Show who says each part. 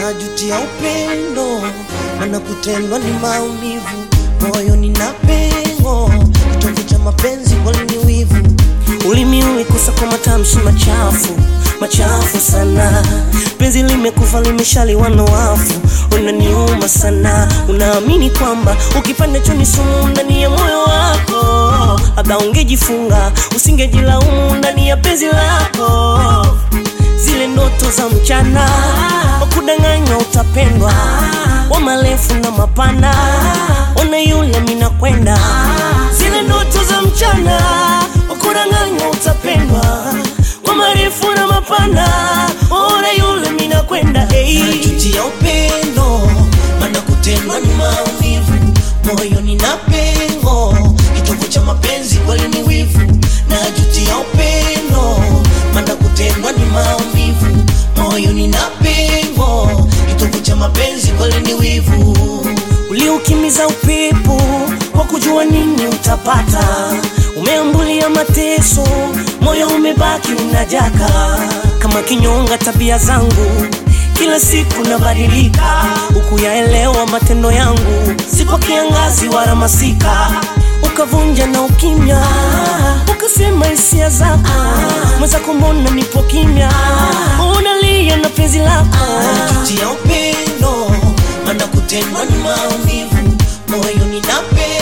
Speaker 1: najutia upendo, maana kutendwa ni maumivu, moyoni na pengo, kitovu cha mapenzi kweli ni wivu. Ulimi umekusa kwa matamshi machafu machafu sana, penzi limekufa limeshaliwa na wafu, unaniuma sana. Unaamini kwamba ukipanda choni sumu ndani ya moyo wako, labda ungejifunga usingejilaumu ndani ya penzi lako zile ndoto za mchana wakudanganywa utapendwa wa marefu na mapana ona yule mina kwenda zile ndoto za mchana wakudanganywa utapendwa kwa marefu na mapana ona yule mina kwenda hey. najutia upendo maana kutendwa ni maumivu moyoni na pengo kitovu cha mapenzi kweli ni wivu najutia upendo maana kutendwa ni maumivu moyoni na pengo kitovu cha mapenzi kweli ni wivu uliukimiza upepo kwa kujua nini utapata umeambulia mateso moyo umebaki unajaka kama kinyonga tabia zangu kila siku nabadilika huku yaelewa matendo yangu si kwa kiangazi wala masika ukavunja na ukimya ukasema hisia zako mwenzako mbona nipo kimya unalia na penzi lako najutia upendo maana kutendwa ni maumivu moyoni na pengo